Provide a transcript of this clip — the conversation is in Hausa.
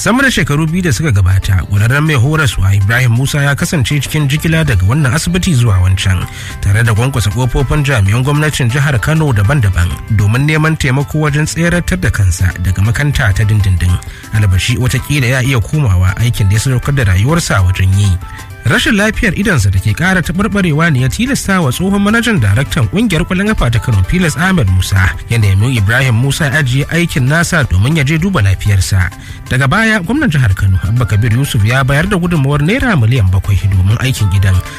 sama da shekaru biyu da suka gabata ƙwararren mai horaswa ibrahim musa ya kasance cikin jigila daga wannan asibiti zuwa wancan tare da kwankwasa kofofin jami'an gwamnatin jihar kano daban-daban domin neman taimako wajen tseratar da kansa daga makanta ta dindindin albashi watakila ya iya komawa aikin da ya sadaukar da rayuwarsa wajen yi rashin lafiyar idansa da ke kara taɓarɓarewa ne ya tilasta wa tsohon manajan daraktan ƙungiyar kwallon kafa ta kano filas ahmed musa ya nemi ibrahim musa ya ajiye aikin nasa domin ya je duba lafiyarsa daga baya gwamnan jihar kano abba kabir yusuf ya bayar da gudunmawar naira miliyan bakwai domin aikin gidan